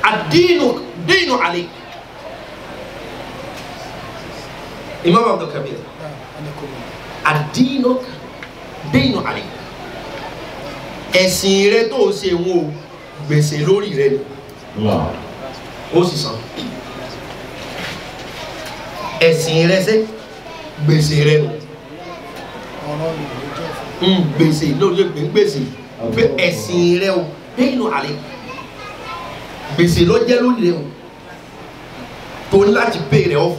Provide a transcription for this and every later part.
àdínú dínú àlè imam abdulkabir àdínú dínú àlè ẹ̀sìn rẹ tó o ṣe wọn o gbèsè lórí rẹ ni ó sì san ẹ̀sìn rẹ ṣe gbèsè rẹ nù Mm, gbèsè lórí gbè ń gbèsè pé ẹ̀sìn rẹ o dínú àlè gbèsè ló jẹ́ lórí rẹ o tó ní láti pay rẹ off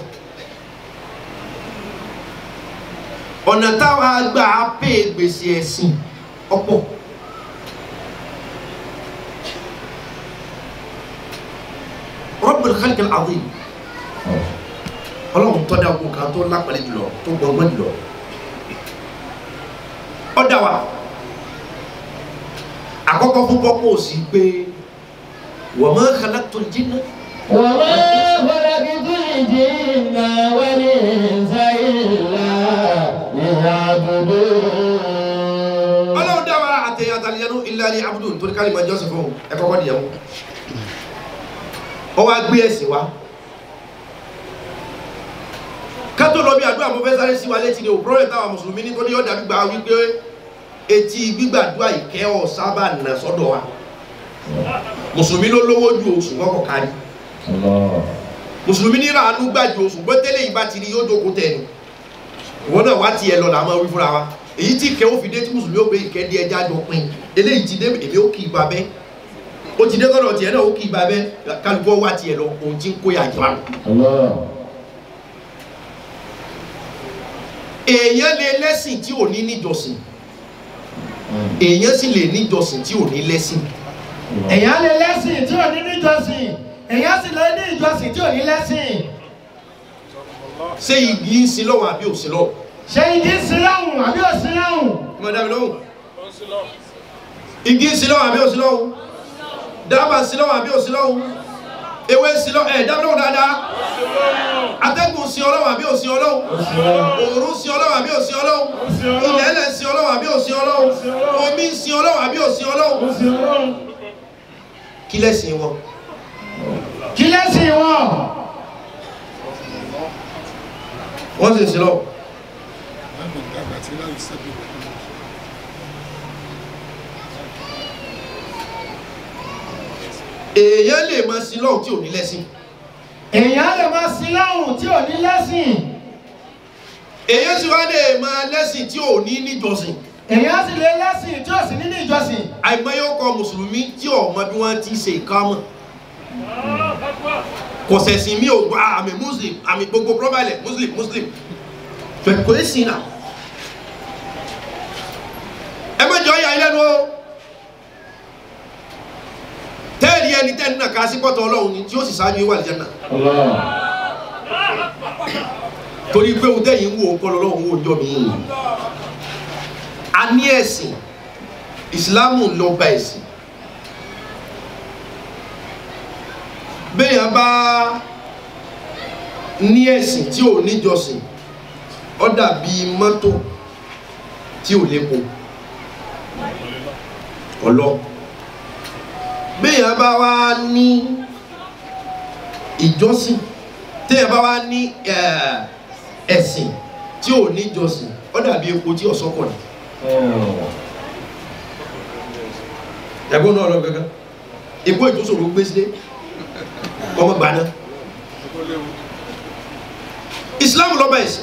ọ̀nà táwa gbà á pay gbèsè ẹ̀sìn ọ̀pọ̀. Rabbul Khalq al-Azim ọlọ́run tó dá ogun kan tó lápẹ̀lẹ̀ jùlọ tó gbọ̀ngbọ̀n jùlọ ó dá wa àkọ́kọ́ fún pọ́pọ́ sí pé wa ma khalaqtul jinna وما خلقت الجن والإنس إلا ليعبدون ọlọ́run dá wa àtẹ̀yìn àtàlẹ́yẹnú illa liya'budun nítorí ká lè máa jọ́sìn fún ẹ kọ́kọ́ nìyẹn mú ọ wá gbé ẹ̀sìn wa kátó lọ bí àdúrà mo fẹ́ sáré sí wa létí ni ò pọ́rọ̀ táwa mùsùlùmí nítorí ọ̀dà gbígbà wípé etí gbígbàdúrà ìkẹ́ ọ̀ sábà nà sọ́dọ̀ wa mùsùlùmí ló lówó ju oṣù kọ́kọ́ kárí mùsùlùmí ní ràánú gbàjú oṣù gbọ́ tẹ́lẹ̀ yìí bá ti rí yóò jókòó tẹ̀ ni ìwọ náà wá tiẹ̀ lọ làwọn wí fúnra wa èyí tí ìkẹ́ ó fi dé tí mùsùlùmí ó gbé ìkẹ́ di ẹja jọ pin eléyìí ti dé èmi ó kì í ba bẹ́ ó ti dé tọ́lọ̀ tiẹ̀ náà ó kì í ba bẹ́ kálukọ́ wá tiẹ̀ lọ òun ti ń kó yà jọ àná. èèyàn lè lẹ́sìn tí ò ní níjọsìn èèyàn sì lè níjọsìn tí ò ní lẹ́sìn èèyàn lè lẹ́sìn tí ò ní níjọsìn èèyàn sì lè ní ìjọsìn tí ò ní lẹ́sìn ṣé igi ń sin lọ́wọ́ àbí ò sin lọ́wọ́ ṣé igi ń sin lọ́hùn àbí ò sin lọ́hùn ọmọ dàbí lọ́wọ́ igi ń sin lọ́wọ́ àbí ò sin lọ́wọ́ dábàá ń sin lọ́wọ́ àbí ò sin lọ́wọ́ ewé ń sin lọ́wọ́ ẹ̀ dábàá lọ́wọ́ dáadáa atẹ́gùn ń sin ọlọ́wọ́ àbí ò sin ọlọ́wọ́ òòrùn ń sin ọlọ́wọ́ àbí ò sin ọlọ́wọ́ ilẹ̀ ẹlẹ̀ ń sin ọlọ́wọ́ àbí ò sin ọlọ́wọ́ omi ń sin ọlọ́wọ́ àbí ò sin ọlọ́wọ́ kí lẹ́sìn wọn kí lẹ́sìn wọn wọ́n sì ń sin lọ́wọ́ èèyàn lè máa sin lọ́wọ́ tí ò ní lẹ́sìn èèyàn lè máa sin lọ́hùn tí ò ní lẹ́sìn èèyàn sì wá lè máa lẹ́sìn tí ò ní níjọsìn èèyàn sì lè lẹ́sìn tí ò sì ní ní ìjọsìn àìmọye ọkọ mùsùlùmí tí ọmọ bí wọ́n ti ṣe ìkámọ̀ kò sẹ̀sìn mi ò gbà àmì muslim àmì gbogbo probalẹ̀ muslim muslim kò é sí náà ẹ má jọ ya ilé nu o tẹ́ẹ̀rí ẹni tẹ́ẹ̀ni náà ká sí pọ́tọ̀ ọlọ́run ni tí ó sì ṣáájú ìwà àlìjẹ́ náà torí pé òun tẹ́yìn ń wo ọkọ lọ́wọ́ owó ọjọ́ mi a ní ẹ̀sìn ìsìláàmù lọ bá ẹ̀sìn bẹ́ẹ̀ bá ní ẹ̀sìn tí ò níjọsìn ó dàbí mọ́tò tí ò lépo ọlọ́ bẹ́ẹ̀ bá wá ní ìjọsìn tẹ́ẹ̀ bá wá ní ẹ̀ẹ́ ẹ̀sìn tí ò ní jọsìn ó dàbí epo tí ọ̀sọ́kọ̀ ní ẹ̀gbọ́n náà lọ gẹ́gẹ́ epo ìtúsòrò gbé sílé ọmọ gbaná Islam lọ́ba ẹ̀sìn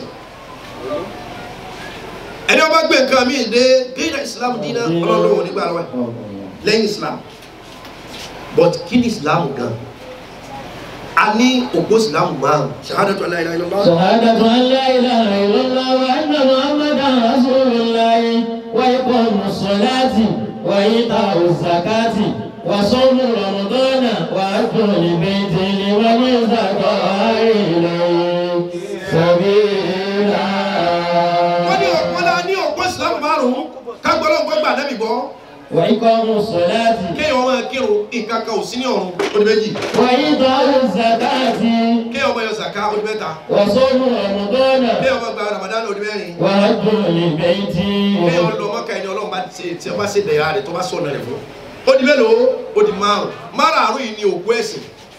ẹni ọba gbé nǹkan mi dé gíga Islam dínà ọlọ́lọ́wọ́ nígbà lọ́wọ́ lẹ́yìn Islam but kí ni Islam gan a ní òpó Islam márùn ṣahadatu la ilaha illallah شهادة أن لا إله إلا الله وأن محمدا رسول الله وإقام الصلاة وإيتاء الزكاة وصوم رمضان وحج البيت لمن استطاع إليه سبيلا wọ́n ní ọ̀pọ̀ náà ní òpó Islam márùn kágbọ́lọ́gbọ́ gbà nẹ́bì gbọ́ وإقام الصلاة kéèyàn máa kírun nǹkan kan ò sí ní ọ̀run ó di méjì وإيتاء الزكاة kéèyàn máa yọ sàká ó di mẹ́ta وصوم رمضان kéèyàn máa gba Ramadan ó di mẹ́rin وحج البيت kéèyàn lọ mọ́kà ẹni ọlọ́run bá ṣe tí wọ́n bá ṣe dẹ̀ra rẹ̀ tó bá sọ̀nà rẹ̀ fún ó di mélòó ó di márùn márààrún yìí ni òkú ẹ̀sìn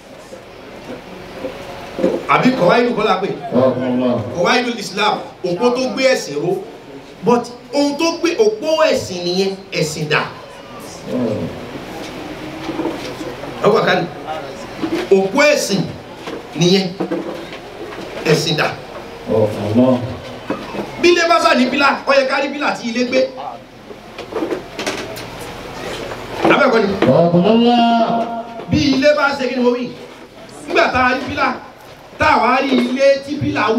àbí kọ̀wá ìlú kọ́lá pé kọ̀wá ìlú Islam òpó tó gbé ẹ̀sìn ró but ohun tó gbé òpó ẹ̀sìn nìyẹn ẹ̀sìn dà ọwọ́ kan òpó ẹ̀sìn nìyẹn ẹ̀sìn dà bí ilé bá sà ní bílà ó yẹ ká rí bílà tí ilé gbé abẹ́ẹ̀kọ́ ni bí ilé bá ṣe kí ni mo wí nígbà tá a rí bílà tá a wá rí ilé tí bílà wù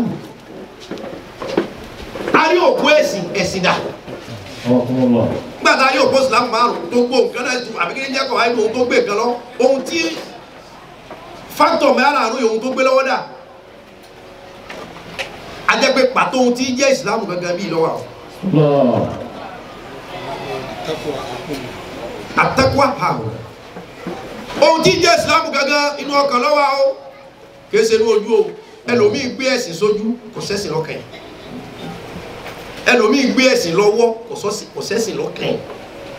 a rí òpó ẹ̀sìn ẹ̀sìn dà nígbà tá a rí òpó ìsìlámù márùn tó gbó nǹkan náà tu àbí kí ni jẹ́ kọ̀ wáyé ohun tó gbé nǹkan lọ ohun tí fáktọ̀ mẹ́rààrún yìí ohun tó gbé lọ́wọ́ dà a jẹ́ pé pàtó ohun tí jẹ́ ìsìlámù gangan bíi lọ́wọ́ àwọn àtẹ́kùá àwọn ohun tí jẹ́ ìsìlámù gangan inú ọkàn lọ́wọ́ o kìí ṣe inú ojú o ẹlòmíì gbé ẹ̀sìn sójú kò sẹ́sìn lọ́kàn yìí ẹlòmíì gbé ẹ̀sìn lọ́wọ́ kò sẹ́sìn lọ́kàn yìí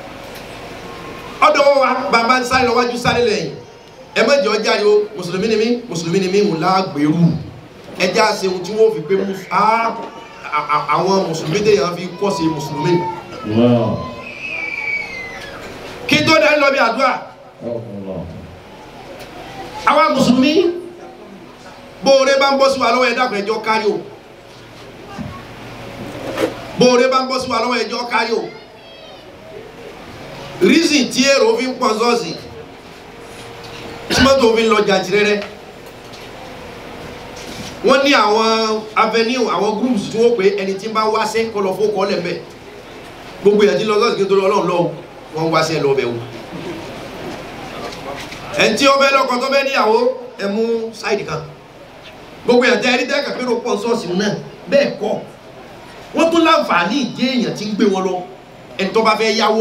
ọ̀dọ̀ wa bàbá ń sáré lọ́wájú sáré lẹ́yìn ẹ mẹ́jọ jáde o mùsùlùmí ni mí mùsùlùmí ni mí ń lágbèrú ẹjẹ́ àṣẹ ohun tí wọ́n fi pé àwọn mùsùlùmí téèyàn fi kọ́ sí mùsùlùmí kí tó dá lọ bí àdúrà àwa mùsùlùmí bóore bá ń bọ́ sí wa lọ́wọ́ ẹ̀dá kan ẹjọ́ kárí o bóore bá ń bọ́ sí wa lọ́wọ́ ẹjọ́ kárí o reason tí èrò fi ń pọ̀ sọ́ọ̀sì tí mọ́tò fi ń lọ jàǹtìrẹ́rẹ́ wọ́n ní àwọn avenue àwọn groups tí wọ́n pè ẹni tí ń bá wáṣẹ́ kọ́ lọ fún kọ́ lẹ́mẹ̀ gbogbo ìyàtí lọ sọ́ọ̀sì kí n tó lọ ọlọ́run lọ́wọ́ wọ́n wáṣẹ́ lọ bẹ̀ wò ẹni tí ó fẹ́ lọ́kọ tó fẹ́ níyàwó ẹ mú sáìdì kan gbogbo ìyàtí ẹni tẹ́ kàpérò pọ̀ sọ́ọ̀sì náà bẹ́ẹ̀ kọ́ wọ́n tún láǹfààní ìdí èèyàn tí ń gbé wọn lọ ẹni tó bá fẹ́ yáwó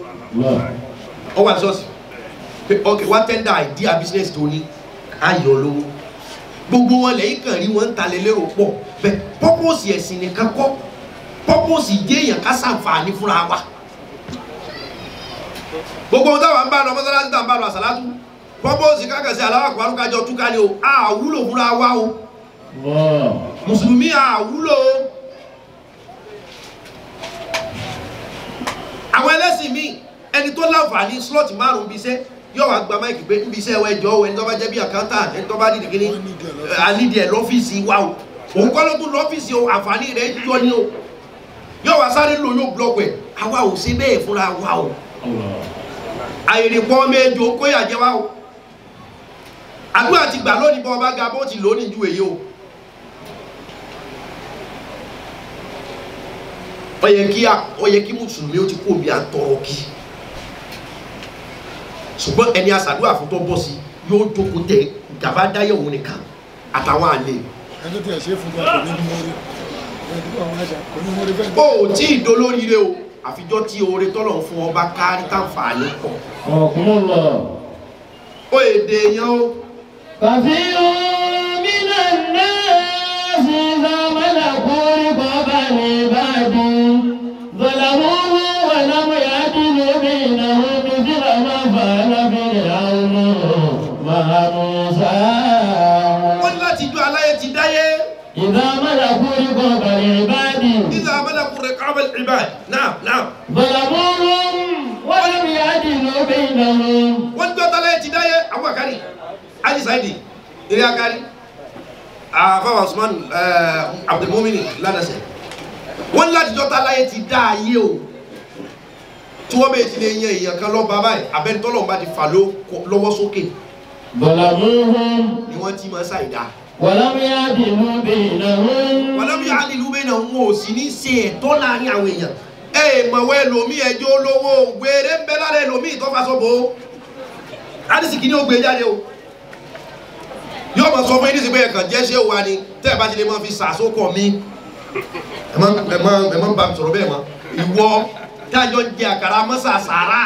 ọ wà sọ́ọ̀sì pé ok wá tẹ́ndà idea business tó ní ayọ̀ lówó gbogbo wọn lẹ́yìn kan rí wọn ń talẹ̀ lérò pọ̀ bẹ́ẹ̀ pọ́pọ́sì ẹ̀sìn nìkan kọ́ pọ́pọ́sì ìdí èèyàn ká sàǹfààní fúnra wa gbogbo ohun táwọn ń bá lọ mọ́sálásí tá à ń bá lọ àsàlátú pọ́pọ́sì kákàsí aláwàkọ̀ arúgbájọ túká ni o àwúlò fúnra wa o mùsùlùmí àwúlò o àwọn ẹlẹ́sìn míì ẹni tó láǹfààní slot márùn-ún bíi iṣẹ́ yóò wá gba máìkì pé níbi iṣẹ́ ẹwà ẹjọ́ ẹni tó bá jẹ́ bí accountant ẹni tó bá dídì kíní ànídìí ẹ̀ lọ́fíìsì wa o òun kọ́ ló tún lọ́fíìsì o àǹfààní rẹ̀ yọ ní o yóò wá sáré lò yóò blọọkù ẹ̀ àwa ò ṣe bẹ́ẹ̀ fúnra wa o àyèrè pọ́ méjì ó kóyà jẹ́ wa o àdúrà ti gbà lónìí bọ́ ọba ga bó ti lò ó ní ju èyí o ó yẹ kí ó yẹ kí mùsùlùmí ó ti kó omi àtọrọ kí ṣùgbọ́n ẹni àṣàdúrà fún tó bọ́ sí yóò jókòó tẹ gàba dáyẹ̀ òun nìkan àtàwọn àlè. ẹni tó yẹ ṣe fún wa kò ní mọ́rí ẹni tó àwọn àṣà kò ní mọ́rí bẹ́ẹ̀ ó ò tí ì dolóríire o àfijọ́ tí oore tọ́lọ̀ ń fún ọba kárí táǹfààní pọ̀ ó èdè èèyàn o كثير من الناس إذا ملكوا رقاب العباد ظلموه ولم يعدلوا بينهم مثل ما فعل فرعون مع موسى wọ́n ní láti ju aláyé ti dáyé إذا ملكوا رقاب العباد nígbà abẹ́lẹ́kùnrin kábẹ́ ìbá náà náà ظلموهم ولم يعدلوا بينهم wọ́n ní gbọ́dọ̀ aláyé ti dáyé àwọn àkárí ali saidi eré akárí àfáwà usman abdulmumini ládàsẹ̀ wọ́n ní láti jọ́ta aláyé ti dá ayé o tí wọ́n bẹ̀ ti lè yan èèyàn kan lọ́ba báyìí abẹ́ntọ́lọ́ bá ti fà ló- lọ́wọ́ sókè ظلموهم ni wọ́n ti máa ṣàìdá ولم يعدلوا بينهم wàlábí àlìlú bẹ́ẹ̀ náà wọn ò sì ní ṣe ẹ̀tọ́ láàrin àwọn èèyàn ẹ mọ̀wọ́ ẹlòmíì ẹjọ́ olówó gbére ń bẹ lára ẹlòmíì tó fa sọ́bọ̀ o àdìsí kìíní ó gbé jáde o yóò mọ̀ sọ fún yín nísìnyí pé ẹ̀kan jẹ́ ṣé wa ni tẹ́ ẹ̀ bá ti lè máa fi sàsókọ̀ mi ẹ̀ má ẹ̀ má ẹ̀ má bá mi sọ̀rọ̀ bẹ́ẹ̀ mọ́ ìwọ tájọ́ jẹ àkàrà mọ́sà sàrà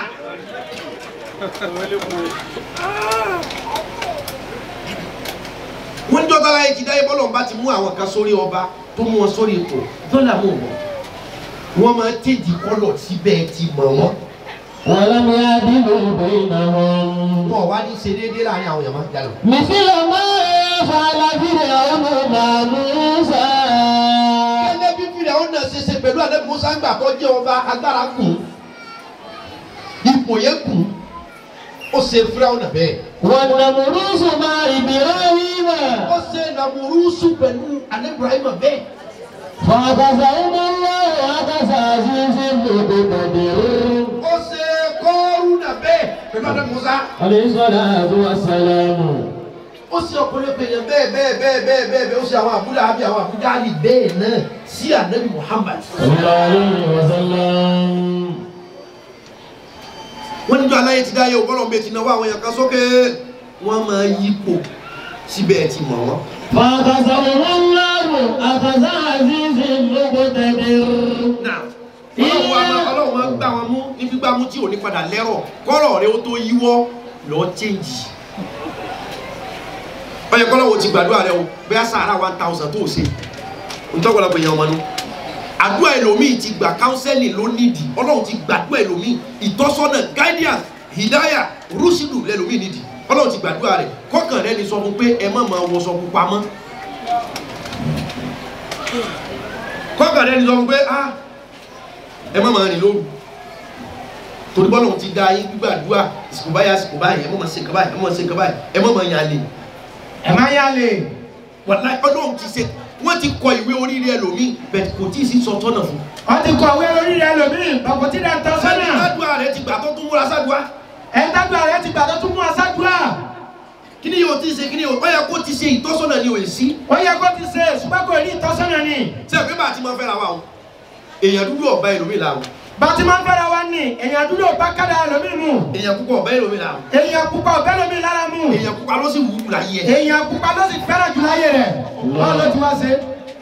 wọ́n jọ́ tọ́lá yìí ti dáyé bọ́lọ̀ ń bá ti mú àwọn kan sórí ọba tó mú wọn sórí ipò dọ́là mú wọn wọ́n máa tèjì kọ́lọ̀ síbẹ̀ ti mọ̀ wọ́n ولم يعدلوا بينهم wọn wá ní ṣe déédéé láàrin àwọn èèyàn máa ń jalè. مثل ما فعل فرعون مع موسى gẹ́gẹ́ bí fìdí àwọn náà ṣe ṣe pẹ̀lú àdébù musa ń gbà tó jẹ́ ọba agbára kù ipò yẹn kù ó ṣe fúráwọn náà bẹ́ẹ̀. والنمرود مع إبراهيم ó ṣe nàmúrúsù pẹ̀lú anabrahima bẹ́ẹ̀. فأخذهم الله أخذ عزيز مقتدر ó ṣe kọ́ọ̀rù náà bẹ́ẹ̀ pẹ̀lú àdébù musa. عليه الصلاة والسلام ó ṣe ọ̀pọ̀lọpọ̀ èèyàn bẹ́ẹ̀ bẹ́ẹ̀ bẹ́ẹ̀ bẹ́ẹ̀ bẹ́ẹ̀ bẹ́ẹ̀ ó ṣe àwọn àbúlé àbí àwọn àbújá àlì bẹ́ẹ̀ náà sí anabi muhammad. صلى الله عليه وسلم wọ́n níjọ́ aláyé ti dáyé ògbọ́nà bẹ́ẹ̀ ti náwó àwọn èèyàn kan sókè wọ́n máa yípo síbẹ̀ ẹ̀ ti mọ̀ wọ́n. فأخذهم الله أخذ عزيز مقتدر náà ọlọ́run wa máa ọlọ́run máa gbá wọn mú ní gbígbá mú tí ò ní padà lẹ́rọ̀ kọ́rọ̀ rẹ ó tó yíwọ́ lọ́ọ́ chẹ́ǹjì. ọyẹ kọ́lọ́wọ́ ti gbàdúrà rẹ o bẹ́ẹ̀ sàárà one thousand tó o ṣe ntọ́gbọ́dọ̀ pé yan ọmọ nu àdúrà ẹlòmíì ti gbà kánsẹ́lì ló nídìí ọlọ́run ti gbàdúrà ẹlòmíì ìtọ́sọ́nà guidance hidaya rúṣìlù lẹlòmíì nídìí ọlọ́run ti gbàdúrà rẹ kọ́kàn rẹ ni sọ fún pé ẹ má máa wọṣọ pupa mọ́ kọ́kàn rẹ ni sọ fún pé ah ẹ má máa rìn lóru torí bọ́lá òun ti da yín gbígbàdúrà ìsìnkú báyìí àsìkò báyìí ẹ má máa ṣe nǹkan báyìí ẹ má máa ṣe nǹkan báyìí ẹ má máa yàn lè ẹ má yá lè. wàláì ọlọ́run ti ṣe wọ́n ti kọ ìwé oríire ẹlòmíì bẹ́ẹ̀ kò tí ì sí sọ tọ́nà fún. wọ́n ti kọ̀wé lórí rẹ̀ lómi bàbá tí dà ń tọ́ sani sọ́nà. ládùúgbà rẹ ti gbà tó tún múra sádùá ẹ̀ ń dágbà rẹ̀ ti gbà tó tún mú aṣáájúà. kí ni yóò ti ṣe kí ni yóò ọyà kó ti ṣe ìtọ́sọ́nà ni òye sí. ó yẹ kó ti ṣe ṣùgbọ́n kò ní ìtọ́sọ́nà ni. ṣé ẹ pé bá a ti máa fẹ́ra wa o èèyàn dúdú ọ̀bá ẹlòmíì la o bàtí máa ń fẹ́ra wa ní èèyàn dúró bá kádà lómi mu. èèyàn púpọ̀ ọ̀bá ẹlòmíì la o èèyàn pupa ọ̀bẹ lómi lára mu. èèyàn pupa ló sì wù ú láyé ẹ. èèyàn pupa ló sì fẹ́ràn jù láyé rẹ̀. báwo ló ti wá ṣe.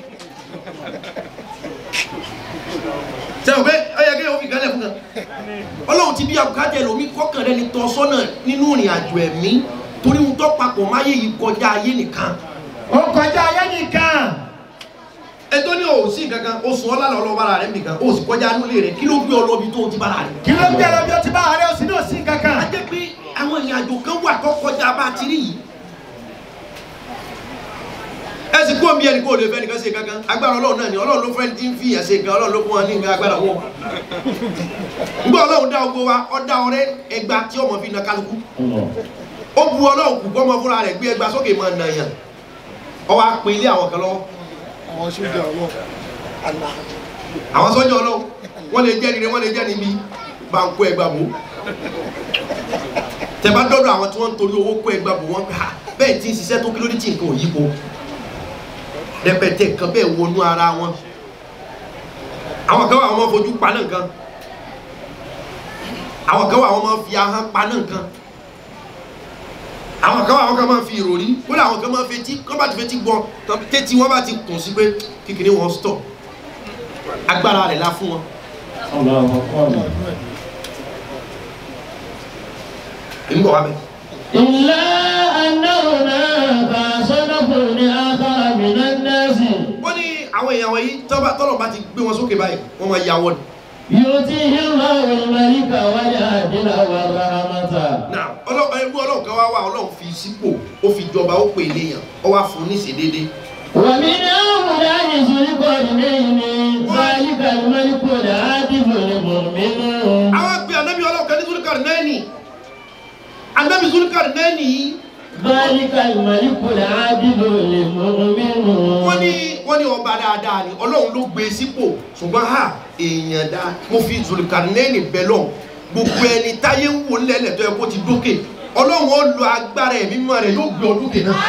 ṣé o pé ọyà kí ni o fi kálẹ̀ fún kan ọlọ́run ti bí abùkátà ẹlòmíì kọ́kàn rẹ ni tọ́sọ́nà nínú ìrìn àjò ẹ̀mí torí ohun tó papọ̀ máyé yìí kọjá ayé nìkan ó kọjá ayé nìkan. ẹjọ́ ní òsì kankan oṣù ọlá lọ́lọ́ bára rẹ̀ nìkan o sì kọjá nílé rẹ̀ kí ló gbé ọ lọ́bi tó o ti bára rẹ̀. kí ló ń bẹ̀rẹ̀ bí ó ti bá àárẹ̀ òsì ní òsì a kankan. jẹ́ pé àwọn ìrìn àjò kan wà tó kọjá bá a ti rí yìí. ẹ sì kú omi ẹni kó o lè fẹ́ nìkan ṣe kankan agbára ọlọ́run náà ni ọlọ́run ló fẹ́ ti ń fi ìyàn ṣe nǹkan ọlọ́run ló fún wọn ní nǹkan agbára wọn. nígbà ọlọ́run dá ogbó wa ọ dá ọrẹ ẹgba tí ọmọ fi na kálukú ó bu ọlọ́run kù kọ́ ọmọ fúnra rẹ̀ gbé ẹgba sókè máa nà yàn ọ wá pe ilé àwọn kan lọ́wọ́ àwọn sójà ọlọ́run àlà àwọn sọ́jà ọlọ́run wọ́n lè jẹ́ nire wọ́n lè jẹ́ níbi bá ń kó ẹgbà bò tẹ̀bá dọ́dọ̀ àwọn tí wọ́n ń torí owó kó ẹgbà bò wọ́n ha bẹ́ẹ̀ tí ń ṣiṣẹ́ tó kí ló dé tí nǹkan ò yípo rẹpẹtẹ nǹkan bẹ́ẹ̀ wọnú ara wọn àwọn kan wà wọ́n máa fojú paná nǹkan àwọn kan wà wọ́n máa fi ahọ́n paná nǹkan àwọn kan wà wọ́n kan máa fi ìròrí kódà àwọn kan máa fetí kọ́ bá ti fetí gbọ́ tẹ́tí wọ́n bá ti kùn sí pé kíkiní wọn stop agbára rẹ̀ la fún wọn. èmi bọ̀ wá bẹ́ẹ̀. إلا أنه هناك صنف آخر من الناس wọ́n ní àwọn èèyàn wọ̀nyí tọ́ba tọ́lọ̀ bá ti gbé wọn sókè báyìí wọ́n máa ya wọ́n ni. يؤتيه الله الملك والعدل والرحمة náà ọlọ́run ẹgbẹ́ ọlọ́run kan wá wá ọlọ́run fi sípò ó fi jọba ó pè léèyàn ó wá fún un níṣẹ́ déédéé. ومن هؤلاء ذو القرنين ذلك الملك العادل المؤمن àwọn gbé anabi ọlọ́run kan ní Zulkarnaini anabi Zulkarnaini yìí ذلك الملك العادل المؤمن wọ́n ní wọ́n ní ọba dáadáa ni ọlọ́run ló gbé e sípò ṣùgbọ́n ha èèyàn dá mo fi Zulkarnaini bẹ̀ lọ gbogbo ẹni táyé ń wò lẹ́lẹ̀ tó yẹ kó ti dókè ọlọ́run ó lo agbára ẹ̀mí mímọ́ rẹ̀ yóò gbé ọ dókè náà.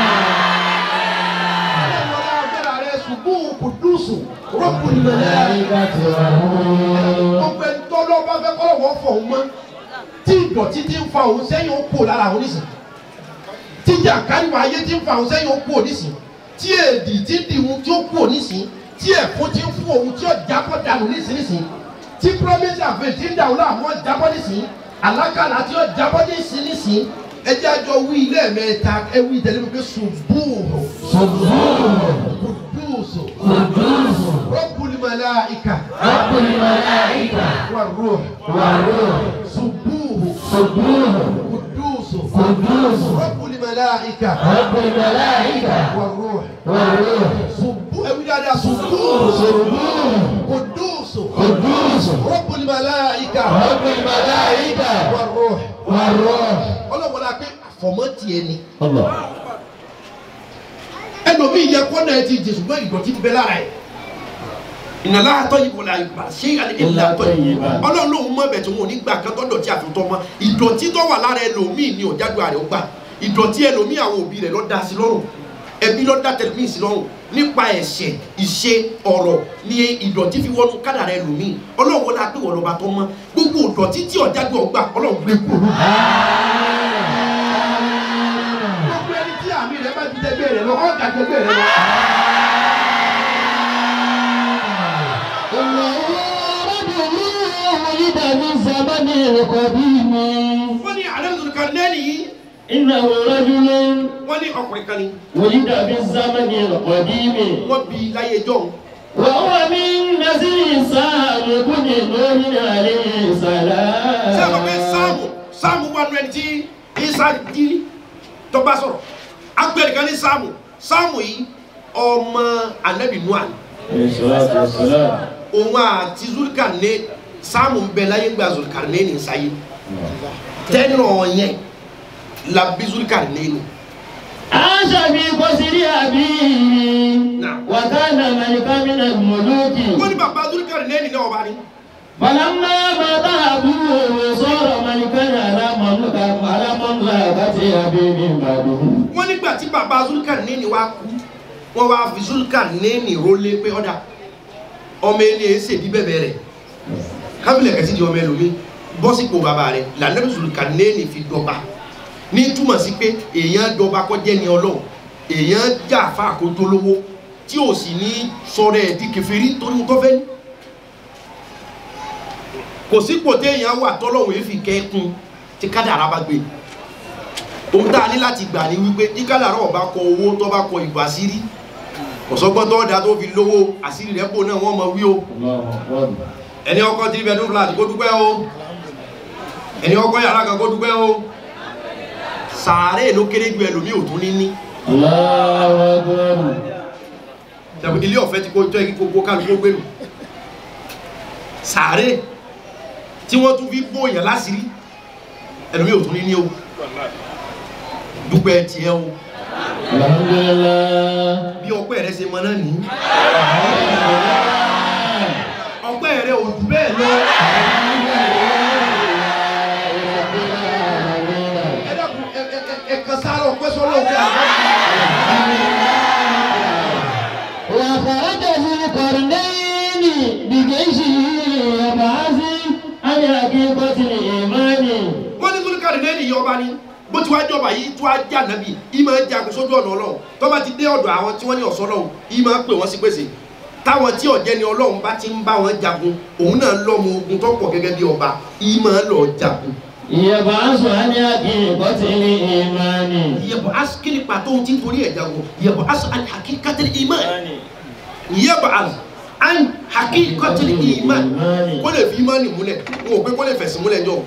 الملائكة والروح gbogbo ẹni tó lọ́ bá fẹ́ kọ́lọ̀ wọ́n fọ̀ ọ́n mọ́ tí ìdọ̀tí ti ń fa òun sẹ́yìn ó kó lára òun nísìn tí jàǹkáríwá ayé ti ń fa òun sẹ́yìn ó kó nísìn tí èdì ti ń dìhun tí ó kó nísìn tí ẹ̀fọ́ ti ń fún òun tí ó jábọ́ dànù nísìn nísìn tí promise àfẹ́ ti ń dàrú láàmú ó jábọ́ nísìn alákàlà tí ó jábọ́ nísìn nísìn ẹjẹ́ àjọ wí ilé ẹ̀mẹ́ta ẹ wí tẹ̀lé mi pé ṣubúùrù سبحانه kùdùsù قدوس rọ́bùlì الملائكة رب الملائكة والروح والروح سبوه سبوه قدوس قدوس رب الملائكة رب الملائكة والروح والروح سبوه أبي دادا سبوه سبوه قدوس قدوس رب الملائكة رب الملائكة والروح والروح ọlọ́wọ́n la pé àfọ̀mọ́ tiẹ̀ ni الله ẹlòmíì yẹ kọ́nà ẹ ti jẹ ṣùgbọ́n ìdọ̀tí ti bẹ lára ẹ̀ ìnàlá àtọ́ yìí kò la ìgbà ṣé ìlà àtọ́ yìí ọlọ́run lòun mọ̀ bẹ̀ tí wọn ò ní gbà kan tó dọ̀tí àfitọ́ mọ́ ìdọ̀tí tó wà lára ẹlòmíì ni ọ̀jáde àrẹ ó gbà ìdọ̀tí ẹlòmíì àwọn òbí rẹ̀ ló dá sí lọ́rùn ẹbí ló dá tẹlifíì sí lọ́rùn nípa ẹ̀ṣẹ̀ ìṣe ọ̀rọ̀ ni ìdọ̀tí fi wọnú kádàrá ẹlòmíì ọlọ́run wọlé apẹ́ wọ́n lọ́ba tó mọ́ gbogbo ìdọ̀tí tí ọ̀jáde ọgbà ọlọ́run gbé kúrò gbogbo ẹni tí àmì rẹ bá ti tẹgbẹ́ rẹ lọ ọ̀gá tẹgbẹ́ rẹ lọ. ولد من زمن القديم wọ́n ní alẹ́ kan lẹ́nu yìí إنه رجل wọ́n ní ọkùnrin kan ni ولد في الزمن القديم wọ́n bí láyé jọ́ وهو من نسل سام بن نوح عليه ṣé ẹ mọ̀ pé السلام sáàmù sáàmù wà nù ẹni tí isa di tó bá sọ̀rọ̀ agbẹ̀rẹ̀ kan ní sáàmù sáàmù yìí ọmọ anabi nuan عليه الصلاة والسلام òun àti zulkarne sáàmù ń bẹ láyé gba zulkarne ní sáyé tẹ́nà yẹn la bí zulkarne ní. عاش في قصر أبيه نعم. وكان ملكا من الملوك wọ́n ní bàbá zulkarne ní náà ọba ni. فلما مات أبوه صار ملكا على مملكة على مملكة أبيه من بعده wọ́n nígbà tí bàbá zulkarne ní wá kú wọ́n wá fi zulkarne ní rólé pé ọ̀dà ọmọ ẹni ẹ̀ ṣèbí bẹ́ẹ̀ rẹ̀ kábílẹ̀ kẹsí di ọmọ ẹlòmí bọ́sípò bàbá rẹ̀ lànà zulkarne ní fi dọ́ba ní túmọ̀ sí pé èèyàn dọ́ba kọ́ jẹ́ ni ọlọ́run èèyàn jà fà kó tó lówó tí ò sì ní sọ̀rọ̀ ẹ̀ di kèfèrí torí mo tọ́ fẹ́ ní kò sípò téèyàn wà tọ́lọ́hún èéfì kẹ́kun tí kádàrá bá gbé ohun tá a ní láti gbà ní wípé tí kádàrá ọba kọ owó tó bá kọ ìbò àṣírí kọ̀sọ́gbọ́n tó dá tó fi lówó àṣírí rẹ̀ pò náà wọ́n mọ wí o الله أكبر ẹni ọkọ tí bẹ̀ẹ́dún fúlàtí kó dúpẹ́ o ẹni ọkọ yàrá kan kó dúpẹ́ o sàárè ló kéré ju ẹlòmí ò tún ní ní الله أكبر Ṣàpè ilé ọ̀fẹ́ tí kò jẹ́ kí gbogbo kálukú gbèrú sàárè tí wọ́n tún fi bóyàn láṣìírí ẹlòmí ò tún ní ní o dúpẹ́ tiẹ̀ o الحمد لله bí ọpẹ́ rẹ ṣe mọ náà ní ọpẹ́ rẹ ò jù bẹ́ẹ̀ lọ ẹ dákun ẹ ẹ ẹ ẹ kan sáré ọpẹ́ sọ́lọ́ òkè àgbà. وخرج ذو القرنين بجيشه يبعث عن حقيقة الإيمان wọ́n ní zulukari lẹ́yìn ìyá ọba ni bó ti wá jọba yìí tó wá jà nàbì yìí máa ń jagun sójú ọ̀nà ọlọ́run tó bá ti dé ọ̀dọ̀ àwọn tí wọ́n ní ọ̀sọ́ ọlọ́run yìí máa ń pè wọ́n sí pèsè táwọn tí ọ̀jẹ́ ni ọlọ́run bá ti ń bá wọn jagun òun náà lọ́mọ ogun tó pọ̀ gẹ́gẹ́ bí ọba yìí máa ń lọ jagun. يبعث عن حقيقة الإيمان yẹ̀bọ̀ asikili pàtó ohun tí ń torí ẹ̀ jagun yẹ̀bọ̀ asu an hakikatil iman yẹ̀bọ̀ asu an hakikatil iman kó lè fi imani múlẹ̀ n ò pé kó lè fẹ̀sìn múlẹ̀ jọ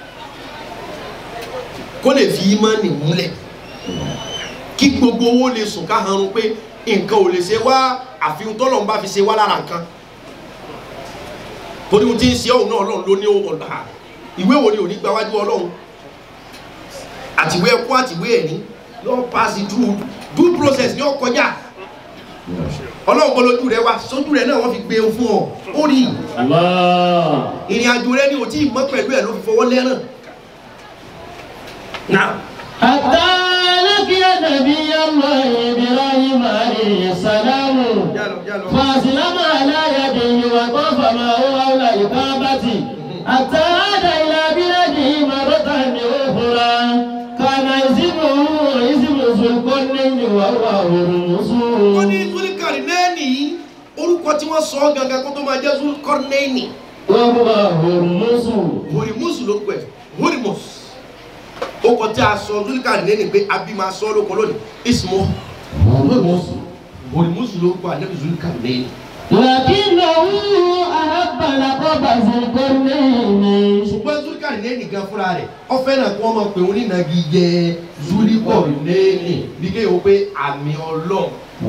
kó lè fi imani múlẹ̀ kí gbogbo owó lè sùn ká hanrun pé nǹkan ò lè ṣe wá àfihàn tọ́lọ́run bá fi ṣe wá lára nǹkan torí ohun tí ń ṣe ọ̀hún náà ọlọ́run ló ní ọ̀dà ìwé wo ni ò ní gba wájú ọlọ́run àtìwé ẹkú àtìwé ẹ̀ní yóò pass through due process yóò kọjá ọlọ́run bọ́lójú rẹ wá sójú rẹ náà wọ́n fi gbé e fún ọ ó rí i الله ìrìn àjò rẹ ni ò tí ì mọ́ pẹ̀lú ẹ̀ ló fi fọwọ́ lẹ́ràn náà حتى لقي نبي الله إبراهيم عليه السلام jálọ jálọ فأسلم على يديه وطاف معه حول الكعبة حتى عاد إلى بلاده مرة أخرى كان اسمه اسم ذو القرنين وهو wọ́n ní هرمز zulikari nẹ́ẹ̀nì yìí orúkọ tí wọ́n sọ ọ́ gangan kó tó máa jẹ́ zulikọ́rnẹ́ẹ̀nì وهو هرمز horimus ló pẹ̀ horimus ó kọ tí a sọ zulikari nẹ́ẹ̀nì pé abi máa sọ ọ́ lóko lónìí ismo هرمز horimus ló kọ anabi zulikari nẹ́ẹ̀nì لكنه أحب لقب ذي القرنين ṣùgbọ́n zulikari nẹ́ẹ̀nì gan fúnra rẹ̀ ọ fẹ́ràn kí wọ́n máa pè wọ́n nínú igi jẹ zulikari nẹ́ẹ̀nì bí kéèyàn pé àmì ọlọ́run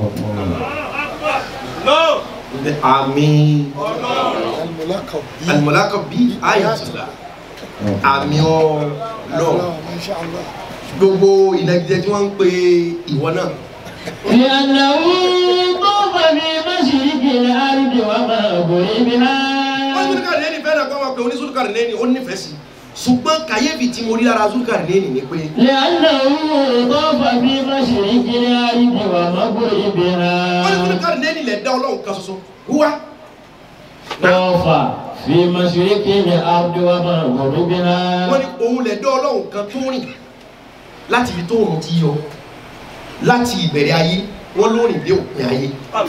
àmì الملاقب بي alimọ̀lákọ̀ bí ayatollah àmì ọlọ́run الله ما شاء الله gbogbo ìnagijẹ tí wọ́n ń pe ìwọ náà لأنه طوف في مشرق الأرض ومغربها wọ́n zulikari nẹ́ẹ̀nì fẹ́ràn kí wọ́n máa pè wọ́n ní zulikari nẹ́ẹ̀nì ó nífẹ̀ẹ́ sí ṣùgbọ́n kàyéfì tí mo rí lára zulikari nẹ́ẹ̀nì ni pé لأنه طوف في مشرق الأرض wọ́n ní ومغربها zulikari nẹ́ẹ̀nì lẹ̀ dá ọlọ́run kan ṣoṣo wúwa طوف في مشرق الأرض ومغربها wọ́n ní òun lẹ̀ dá ọlọ́run kan tó rìn láti ibi tó òun ti yọ láti ìbẹ̀rẹ̀ ayé wọ́n ló rìn dé òpin ayé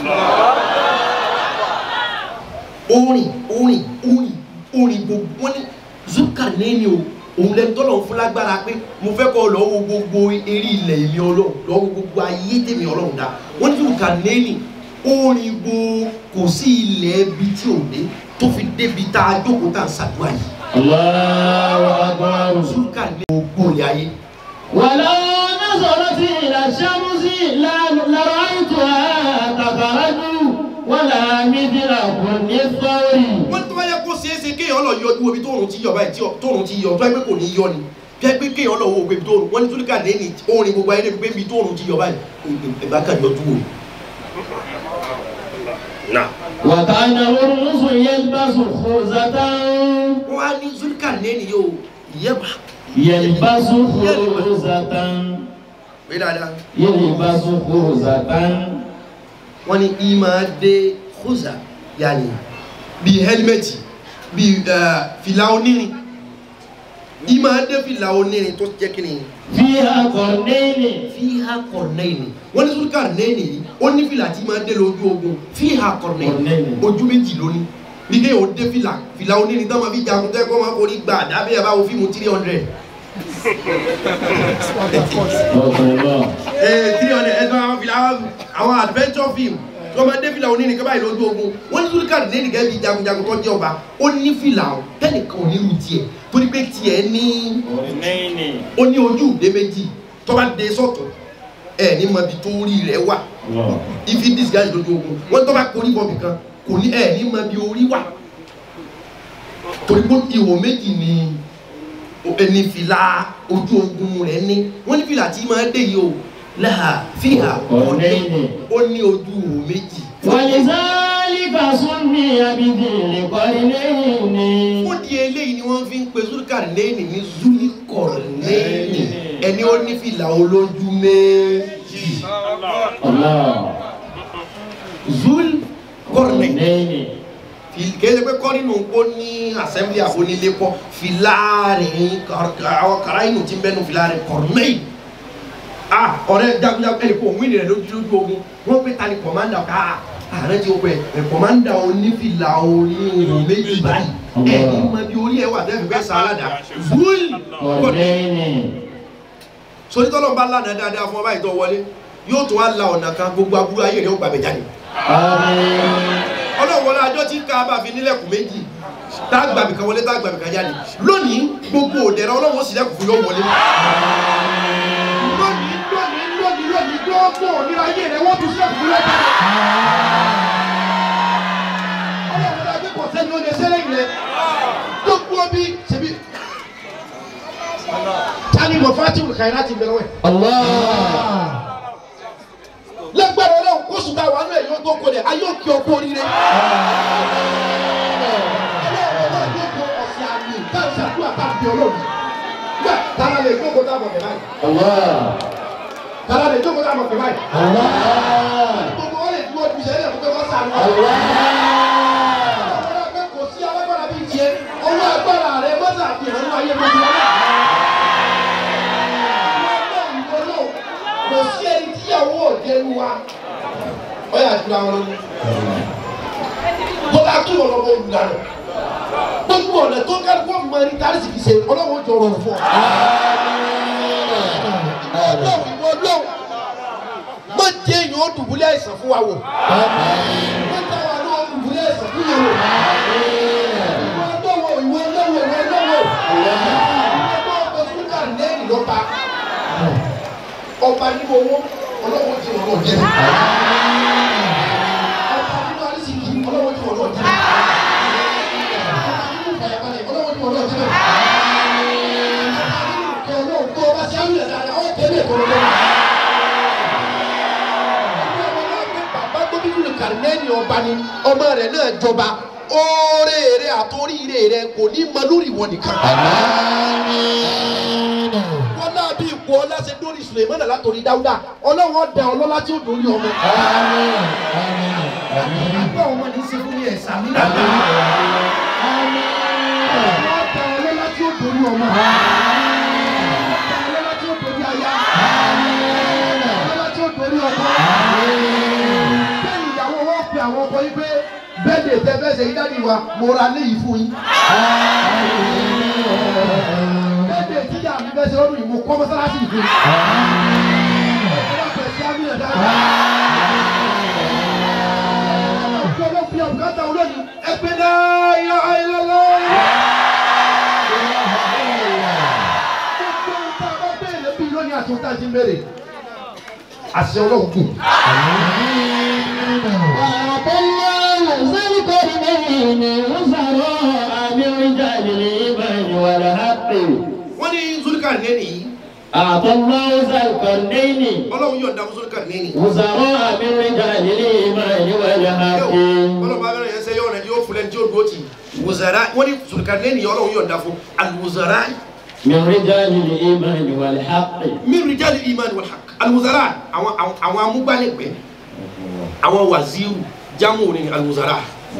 orin orin orin orin gbogbo wọ́n ní zukaneni o òun lẹ́nu tọ́lọ̀ ń fún lágbára pé mo fẹ́ kọ́ lọ wo gbogbo eré ilẹ̀ èmi ọlọ́run lọ wo gbogbo ayé tèmi ọlọ́run dá wọ́n ní zukaneni orin gbogbo kò sí ilẹ̀ ibi tí ò dé tó fi débi tá a jókòó tá a ń ṣàdúrà yìí الله أكبر zukaneni gbogbo ilẹ̀ ayé. ولو نظرت إلى الشمس لا- لرأيتها تخرج ولا مثل كل الثور wọ́n tó bá yẹ kó ṣeé ṣe kéèyàn lọ yọjú omi tóòrùn ti yọ báyìí tí tóòrùn ti yọ tó yẹ pé kò ní yọ ni bí ẹ pé kéèyàn lọ wo ògbé tóòrùn wọ́n ní túlíkà lẹ́ni orin gbogbo ayé débi pé bí tóòrùn ti yọ báyìí ẹ̀bá kan yọjú wò. nà وكان الرمس يلبس خوذة wọ́n á ní túlíkà lẹ́ni yóò yẹ́bà يلبس خوذة pé dáadáa يلبس خوذة wọ́n ní ìmọ̀ dé kóza yanni bíi hẹ́límẹ́tì bíi fìlà onírin ìmọ̀ dé fìlà onírin tó jẹ́ kí ni. فيها قرنين fiha kọrnẹni wọn ní sùn kọrnẹni yìí ó ní fìlà tí máa dé lójú ogun fiha kọrnẹni Kọrnẹni. ojú méjì lónìí bí kéèyàn ó dé fìlà fìlà oníni tó máa fi jagun tẹ́ kó máa forí gbà dábẹ́ ẹ̀ bá wo fíìmù three hundred الله ee three hundred ẹ̀ tó àwọn fìlà àwọn adventure film tó máa dé fìlà oníni kọ́ báyìí lójú ogun wọn ní sùn kọrnẹni gẹ́gẹ́ bí jagunjagun tó jẹ́ ọba ó ní fìlà o tẹ́nìkan ò ní lu tiẹ̀ torí pé tiẹ̀ ní قرنين ó ní ojú ìdé méjì tó bá dé sọ́tọ̀ ẹ̀ ní mọ ibi tó rí rẹ̀ wà الله ifi disguise lójú ogun wọn tó bá korí bọ́ọ̀bì kan kò ní ẹ̀ ní mọ bí orí wà torí pé ihò méjì ni ẹni fìlà ojú ogun rẹ̀ ní wọ́n ní fìlà tí máa dé yìí o láà fìhà Ọ̀nẹ́ni. ó ní ojú ihò méjì ولذلك سمي بذي القرنين fún di eléyìí ni wọ́n fi ń pe zulikarneni ní zulikorneni ẹni ó ní fìlà olójú méjì الله zulikorneni قرنين kìí ṣe pé kọ́ nínú ó ní assembly àfonílé kọ́ filarin àwọn kàrá inú ti ń bẹ́nu filarin kọ̀rọ̀mẹ́yì ah ọ̀rẹ́ jagunjagun ẹni kò wíìnì rẹ̀ lójú lójú ogun wọ́n pé ta ni kọ̀mándà ká ààrẹ ti wọ́pẹ́ ẹ̀ kọ̀mándà onífìlà orí ohun méjì báyìí ẹ̀ ní mọ bí orí ẹ̀ wà tẹ́fì fẹ́ sàálàdà wúl قرنين sori tọ́lọ́ bá lánàá dáadáa fún ọ báyìí tó wọlé yóò tún wá la ọ̀nà kan gbogbo aburú ayé rẹ̀ ó gbàgbé jáde آمين ọlọ́wọ́lá ajọ́ tí ká bá fi nílẹ̀kùn méjì tá a gbàmì kan wọlé tá a gbàmì kan jáde lónìí gbogbo òdẹ̀rẹ̀ ọlọ́wọ́ sì lẹ́kùn fún yóò wọlé. lónìí lónìí lónìí lónìí gbogbo ònira ayé rẹ̀ wọ́n tún sílẹ̀kùn fún lẹ́kùn. ọlọ́wọ́lá ajọ́ kò sẹ́ni ó lè sẹ́lẹ̀ yìí rẹ̀ gbogbo bí ṣebí. tani mo fati wùkàyí láti bẹ̀rẹ̀ wẹ̀. الله lẹ́gbẹ̀rẹ̀ ọlọ́run kó sùn táwọn àánú ẹ̀ yóò tó kó dẹ̀ ayé òkè ọkọ oríire. ọlọ́run yóò kó ọ̀sẹ̀ àmì káàsì àdúrà káàbí ọlọ́run. gbà tara lè jókòó táwọn ọ̀fẹ́ báyìí. الله tara lè jókòó táwọn ọ̀fẹ́ báyìí. الله gbogbo wọn lè dúró ju sẹ́yìn fún pé wọ́n sànù. الله ọlọ́run pé kò sí alágbára bíi tiẹ̀ ọwọ́ agbára rẹ mọ́tà àfihàn nínú ayé gbogbo wọn. kò sí ẹni tíyàwó òjẹnu wa ọyà àdúrà wọn lónìí bọ́lá tó yọ̀ lọ́wọ́ olùdarí gbogbo ọ̀nà tó ká kó mọ ẹni tá a sì fi ṣe ọlọ́wọ́ jọ rọrùn fún ọ. ọlọ́run ìwọ ọlọ́run má jẹ́ èèyàn ó dùbúlẹ̀ àìsàn fún wa wò má jẹ́ àwọn àlọ́ ìwọ lọ́wọ́ ìwọ lọ́wọ́ ìwọ lọ́wọ́ ìwọ lọ́wọ́ sùkà lẹ́yìn lọ́ba ọba nínú owó ọlọ́wọ́ tí wọn náà jẹ́ ọba nínú arísìkì ọlọ́wọ́ tí wọn náà jẹ́ ọba nínú ìfàyàbalẹ̀ ọlọ́wọ́ tí wọn náà jẹ́ ọba nínú ìfẹ́ ọlọ́wọ́ tó ọba sí àmì ẹ̀dá àwọn tẹ̀lé ẹ̀kọ́ lọ́wọ́ bàbá gómìnà kàrínẹ́ẹ̀nì ọba ni ọmọ rẹ̀ náà jọba oore rẹ̀ àtòríire rẹ̀ kò ní mọ lórí wọn nìkan. wọn náà bí ipò ọlá ṣe dórí sulemana látòrí dáúdà ọlọ́wọ́ dẹ ọlọ́lá tí ó dórí ọmọ. àgbà ọmọ ní ṣe fún mi ẹ̀ sàmì náà. ọlọ́wọ́ dẹ ọlọ́lá tí ó dórí ọmọ. ọlọ́lá tí ó dórí aya. ọlọ́lá tí ó dórí ọkọ bẹ́ẹ̀ni ìyàwó wọn pe àwọn ọkọ yín pé bẹ́ẹ̀ lè tẹ fẹ́ ṣe yí dáàdi wa mo ra léyìí fún yín. bẹ́ẹ̀ lè tíjà mi fẹ́ ṣe lọ́dún yìí mo kọ́ mọ́sálásí yìí fún yín. ọlọ́pàá fẹ́ ṣe àmì ẹ̀dá rẹ̀. ọjọ́ ló fi àbùkátà olóyìn ẹgbẹ́ náà yọ ayélujára. gbogbo ohun tá a bá béèrè bí lónìí àti ohun tá a ti ń béèrè. àṣẹ ọlọ́run kù. wọ́n ní zulukari nẹ́ẹ̀nì yìí أعطاه ذا القرنين ọlọ́run yọ̀ǹda fún zulukari nẹ́ẹ̀nì. وزراء من رجال الإيمان والحق ọlọ́run bá bẹ̀rẹ̀ yẹn sẹ́ yọ̀ọ̀rẹ́ yóò fúnlẹ̀ tí ó dúró tì wùzàrà wọ́n ní zulukari nẹ́ẹ̀nì yìí ọlọ́run yọ̀ǹda fún alùwùzàrà من رجال الإيمان والحق min rijali iman wal haq alùwùzàrà àwọn àwọn- àwọn amúgbálẹ́gbẹ̀ẹ́ àwọn wàzíù jámù ní alùwùzàrà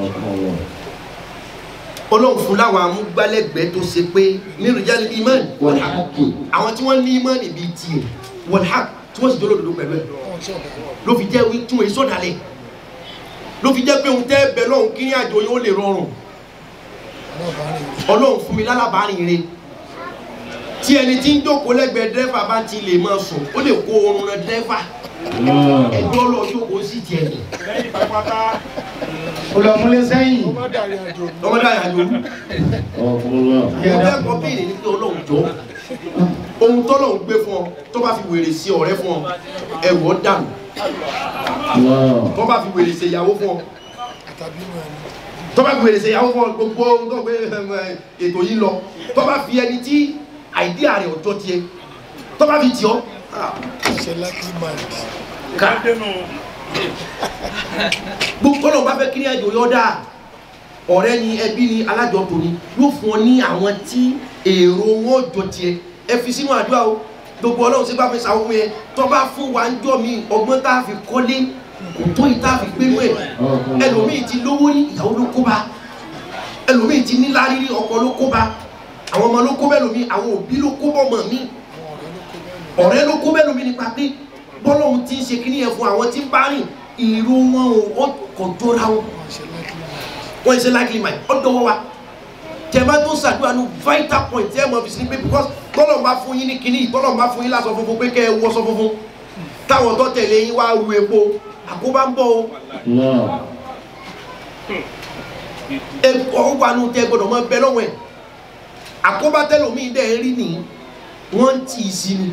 ọlọ́run fún láwọn amúgbálẹ́gbẹ̀ẹ́ tó ṣe pé min rijali iman wal haq والحق àwọn tí wọ́n ní iman bíi tiẹ̀ wal haq tí wọ́n sì jọ́ lòdòdó pẹ̀lú ẹ̀ ló fi jẹ́ wí tún èso dalẹ̀ ló fi jẹ́ pé òun tẹ́ bẹ lọ́hùn kí ní àjò yín ó lè rọrùn ọlọ́run fún mi lálábàárìn re tí ẹni tí ń jókòó lẹ́gbẹ̀ẹ́ dẹ́fà bá ti lè máa sùn ó lè kó oorun rẹ dẹ́fà ẹjọ́ lọ jókòó sí tiẹ̀ nì lẹ́yìn pápátá olùmúlẹ̀ sẹ́yìn tó má dàrí àjò ọmọdé àyàjò الله mo fẹ́ kọ́ béèrè ní pé ọlọ́run jọ ohun tọ́lọ́run gbé fún ọ tó bá fi wèrè sí ọ̀rẹ́ fún ọ ẹ̀rù ọ dànù الله tó bá fi wèrè sí ìyàwó fún ọ àtàbí mọ̀ ẹni tó bá gbèrè ṣe ìyàwó fún ọ gbogbo ohun tó gbé ẹm, ẹ, ètò yìí lọ tó bá fi ẹni tí àìdíà rẹ̀ ọjọ́ tiẹ̀ tó bá fi tì ọ́ ah, ṣe lucky mind ká gbogbo ọlọ́run bá fẹ́ kí ní ẹjọ́ yọ dáa ọ̀rẹ́ ni ẹbí ni alájọtò ni yóò fún ọ ní àwọn tí èrò wọn jọ tiẹ̀ ẹ fi sínú àdúrà o gbogbo ọlọ́run sí bá fi sàwọn yẹn tó bá fún wa ń jọ mí ọgbọ́n tá a fi kọ́lé kò tó yìí tá a fi gbé mú ẹ̀ ẹlòmíì ti lówó ní ìyàwó ló kó bá ẹlòmíì ti ní lárírí ọkọ ló kó bá àwọn ọmọ ló kó bẹ́ẹ̀ lómi àwọn òbí ló kó bọ́ ọmọ mi ọ̀rẹ́ ló kó bẹ́ẹ̀ lómi nípa pé bọ́lọ́hún ti ń ṣe kíní yẹn fún àwọn tí ń bá rìn ìró wọn ò ó kò jọra wọn wọ́n ṣe lucky mind wọ́n ṣe likely mind ó dọwọ́ wa tẹ̀má tó ṣàdúrà ní vital point tẹ́ ẹ mọ̀ fi sí ni pé because tọ́lọ̀ bá fún yín ní kíní tọ́lọ̀ bá fún yín lásọ funfun pé kẹ́ ẹ wọ́sọ funfun táwọn tó tẹ̀lé yín wá ru epo àkóbá ń bọ̀ o الله ẹ̀kọ́ wà nù tẹ́ gbọ́dọ̀ mọ́ bẹ lọ́wọ́ ẹ̀ àkóbá tẹ́lòmíì dẹ̀ rí ni wọ́n ń tì í sí ni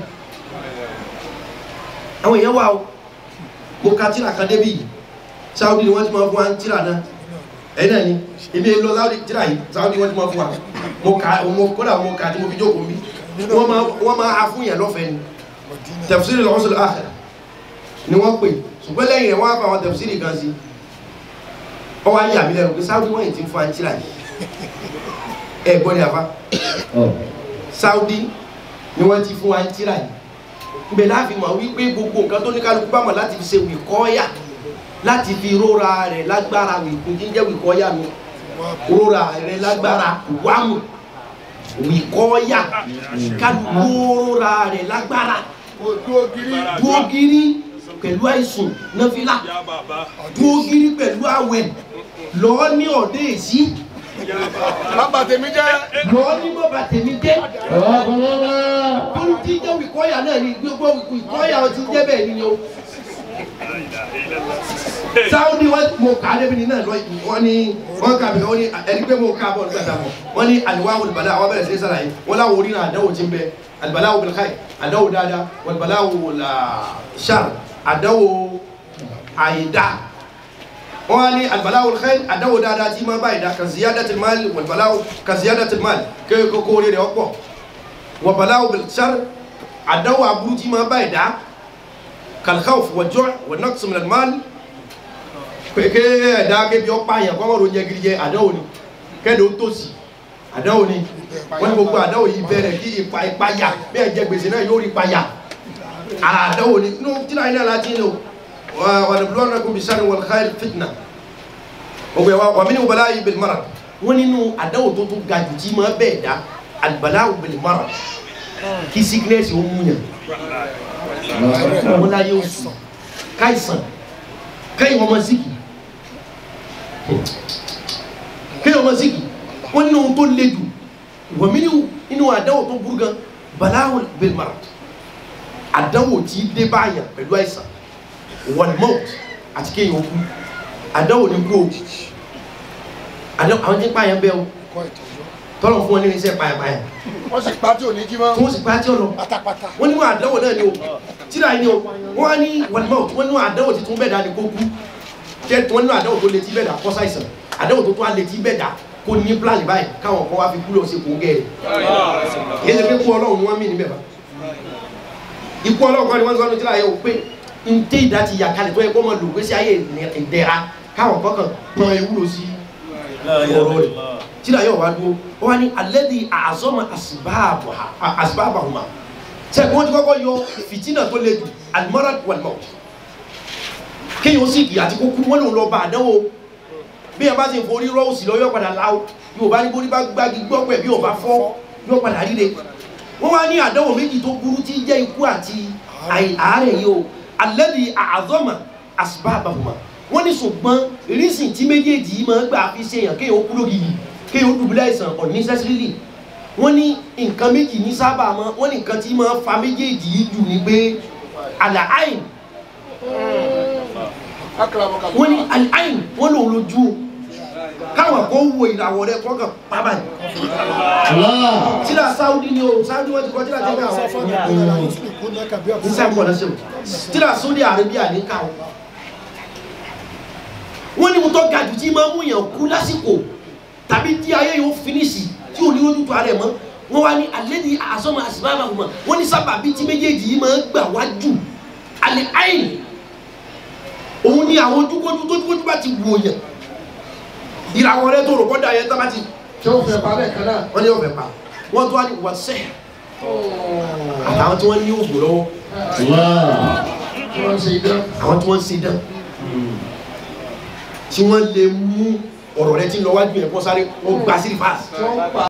àwọn èèyàn wà o mo ka tíra kan débi yìí Saudi ni wọ́n ti máa fún wa ń tíra náà ẹ̀yin náà ni èmi lọ Saudi tíra yìí Saudi wọ́n ti máa fún wa mo ka mo kódà mo ka tí mo fi jókòó mi wọ́n máa wọ́n máa ha fún yẹn lọ́fẹ̀ẹ́ ni Mọ̀dínà tafsiri al-Usul al-Akhir ni wọ́n pè ṣùgbọ́n lẹ́yìn rẹ̀ wọ́n á fa àwọn tafsiri kan sí ọwọ́ ayé àmì lẹ́nu pé Saudi wọ́n yìí ti fún àǹtíra yìí ẹ gbọ́ ni àfa Saudi ni wọ́n ti fún àǹtíra yìí ibẹ̀ láàfin mọ̀ wípé gbogbo nǹkan tó ní kálukú bá mọ̀ láti fi ṣe wìkọ́yà láti fi róra rẹ̀ lágbára wìkún jíjẹ́ wìkọ́yà mi róra rẹ̀ lágbára wàmù wìkọ́yà kálukú róra rẹ̀ lágbára ojú ògiri dúó gírí pẹ̀lú àìsùn náfìlà dúó gírí pẹ̀lú àwẹ̀ lọ́ọ́ ní ọ̀dẹ́ èsì bàbá tèmi jẹ́ lọ́ọ́ ní bọ́ba tèmi dé bólú tí jẹ́ wìkọ́yà náà ni gbogbo wìkọ́yà ọtí jẹ́ bẹ́ẹ̀ ni o sáwọ́dì wọn mo kà á débi ní náà lọ wọn ni wọn kà mí wọn ni ẹni pé mo kà á bọ̀ nígbà tá a bọ̀ wọn ni àlùwà wòlùbàlà àwọn bẹ̀rẹ̀ sí sàlàyé wọn láwọn orí náà àdáwò ti ń bẹ àlùbàlà wò bẹ̀rẹ̀ káyì àdáwò dáadáa wòlùbàlà wò là ṣàr àdáwò àyídá wọn ni àlùbàlà wò káyì àdáwò dáadáa tí máa bá ìdá ka ziyadatil mal wòlùbàlà ka ziyadatil mal kéèké kókó rẹ̀ ọ̀pọ̀ wòlùbàlà wò bẹ̀rẹ̀ ṣàr àdáwò aburú tí máa bá ìdá kalkhawf wàjọ́ wà naqs min al-mal pèké ẹ̀dá kébi ọ̀pá yẹn kọ́ ọ̀rọ̀ jẹ gidi jẹ àdáwò ni kẹ́lẹ́ ó tòsí àdáwò ni wọ́n ní gbogbo àdáwò yìí bẹ̀rẹ̀ kí ipa ipa yà bí ẹ̀ jẹ gbèsè náà yóò rí ipa yà àdáwò ni inú tíra iná láti ní o wà ní bulọ́ọ̀nà kò bí sáré wal khair fitna gbogbo ẹ̀ wá wà mí ní wàlá yìí bil marad wọ́n nínú àdáwò tó tún ga jù tí máa bẹ́ẹ̀ dá al-bala'u bil marad kí sickness ó mú yàn wọ́n láyé oṣù káìsàn kẹ́yìn ọmọ síkì kẹ́yìn ọmọ síkì wọ́n nínú ohun tó le jù wọ́n mi nínú àdáwò tó burú gan baláwo bilmar àdáwò tí dé báyàn pẹ̀lú àìsàn walmont àti kéèyàn kú àdáwò ní kú o àdáwò àwọn tí ń pààyàn bẹ́ẹ̀ o kọ́ ìtọ́jú. tọ́lọ̀ fún wọn ní irinṣẹ́ pààyàn wọ́n sì pa tí ò ní jí mọ́. tí wọ́n sì pa á tí ó lọ pátápátá. wọ́n ní wọn àdánwò náà ni o tíra yìí ni o wọ́n á ní walmont wọ́n ní wọn àdánwò tí tún bẹ́ẹ̀ dá ni kó kú jẹ́ wọ́n ní wọn àdánwò tó létí bẹ́ẹ̀ dá kọ́ sáìsàn àdánwò tó tún á létí bẹ́ẹ̀ dá kó ní pílánì báyìí káwọn kan wá fi kúlọ̀ sí kún gẹ́rẹ́ yéé ṣe pé kú ọlọ́run ni wọ́n mí níbẹ̀ bá ikú ọlọ́run kan ni wọ́n sọ ní tíra yìí o pé ntẹ́ ìdá ti yà kalẹ̀ tó yẹ kó mọ lò gbèsè ayé ìdẹ́ra káwọn kọ́kàn tán ewúro sí ọ̀rọ̀ rẹ̀ tíra yóò wá dúró ó wá ní alẹ́dí àzọ́mọ àsìbáàbàhùmá sẹ́kùn wọn ti kọ́kọ́ yọ fìtínà tó le jù alimọ́ra wàlmọ́ kéèyàn sì kì àti kókú wọn lòun lọ bá àdánwò bí ẹ bá ti forí rọ́ òsì lọ yọ padà láwọ yóò bá ní bórí bá gbági gbọ́ pẹ̀ bí ò bá fọ́ yọ padà ríre wọ́n wá ní àdánwò méjì tó burú tí jẹ́ ikú àti àárẹ̀ yìí o alẹ́dí àzọ́mọ àsìbáàbàhùmá wọ́n ní ṣùgbọ́n rísìn tí méjèèjì yìí máa ń gbà fi ṣèyàn kéèyàn kú lórí yìí kéèyàn ó dùbúlẹ̀ àìsàn unnecessarily wọ́n ní nǹkan méjì ní sábà mọ́ wọ́n ní nǹkan tí máa ń fa méjèèjì yìí jù ní pé àlàáìn wọ́n ní àlàáìn wọ́n lòun lójú o káwọn kó wo ìràwọ̀ rẹ kọ́kàn pábà ní. tíra sáúdí ni o sáúdí wọ́n ti kọ́ tíra tẹ́lẹ̀ àwọn sáfà ní kó náírà yìí sì kó náírà kàbí ní sáà kọ́ lọ́sẹ̀ o tíra Saudi Arabia ní káwọn wọ́n ní mo tọ́ ga jù tí máa ń mú yàn kú lásìkò tàbí tí ayé yóò finisi tí ò ní ojú tó ara ẹ̀ mọ́ wọ́n wá ní alẹ́ ní àsọ́mọ àsìbáàbà kùmọ̀ wọ́n ní sábà bíi tí méjèèjì yìí máa ń gbà wájú alẹ́ àyìn òun ní àwọn ojúkójú tójúkójú bá ti wò yàn ìràwọ̀ rẹ tó rò kọ́ da yẹn tá bá ti tí wọ́n fẹ́ pa bẹ́ẹ̀ kan náà wọ́n ní wọ́n fẹ́ pa wọ́n tó wá ní wọ́n sẹ́ àtàwọn tí wọ́n ní òògùn lọ́wọ́ wọ́n ṣe idán. àwọn tí wọ́n ń ṣe dán tí wọ́n lè mú ọ̀rọ̀ rẹ tí ń lọ wájú yẹn kó sáré ó gbà sí rìfáàsì. tí wọ́n pa